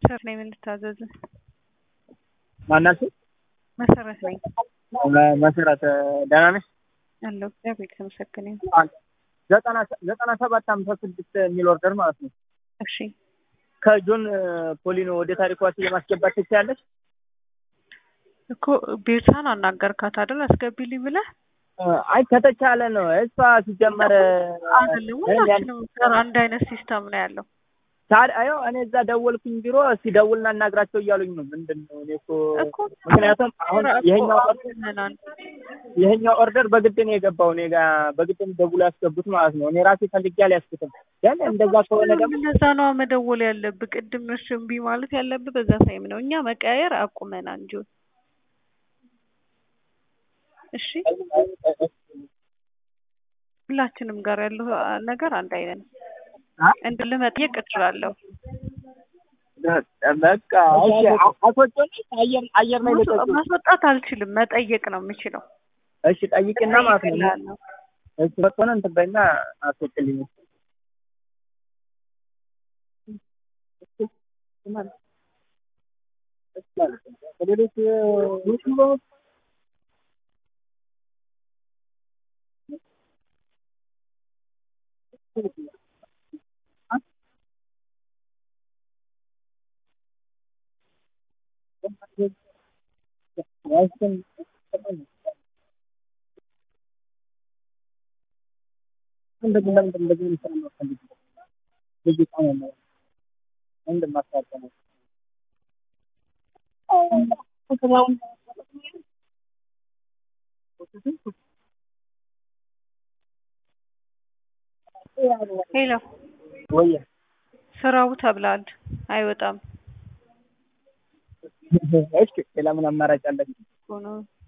መሰረት ነኝ። ምን ልታዘዝ? ማናችሁ? መሰረት ነኝ መሰረት ደህና ነሽ? አለሁ። እግዚአብሔር የተመሰገነ ይሁን። ዘጠና ዘጠና ሰባት ሃምሳ ስድስት የሚል ኦርደር ማለት ነው። እሺ ከጆን ፖሊኖ ወደ ታሪኳ ለማስገባት ትችያለሽ? እኮ ቤርሳን አናገርካት አይደል? አስገቢልኝ ብለህ አይ ከተቻለ ነው። እሷ ሲጀመር አይደለም ሁላችንም ጋር አንድ አይነት ሲስተም ነው ያለው። ታዲያ አዮ እኔ እዛ ደወልኩኝ ቢሮ ሲደውልና እናግራቸው እያሉኝ ነው። ምንድን ነው እኔ እኮ እኮ ምክንያቱም አሁን ይሄኛው ኦርደር አቁመናል። ይሄኛው ኦርደር በግድ ነው የገባው እኔ ጋር በግድ ነው ደውሎ ያስገቡት ማለት ነው። እኔ ራሴ ፈልጌ አልያዝኩትም። ግን እንደዛ ከሆነ ደግሞ ለዛ ነው መደወል ያለብህ። ቅድም እሺ እምቢ ማለት ያለብህ በዛ ታይም ነው። እኛ መቀያየር አቁመናል እንጂ እሺ ሁላችንም ጋር ያለው ነገር አንድ አይነት ነው። እንድልህ መጠየቅ እችላለሁ። በቃ እሺ አስወጪኝ። አየር አየር ላይ ልቀቂ። ማስወጣት አልችልም፣ መጠየቅ ነው የምችለው። እሺ ጠይቂና ማለት ነው። እጠይቅልሃለሁ። እሺ በቃ ነው እንትን በይና አስወጪልኝ። ከሌሎች ዩቲዩበሮች እንደዚህ ለምንድን እንደዚህ የሚሰራ ነው ፈልግ ልጅ ጣም ነው ምንድን ማስታወቂያ ነው ሄሎ ወይ ስራው ተብሏል፣ አይወጣም እሺ ሌላ ምን አማራጭ አለ? እኮ ነው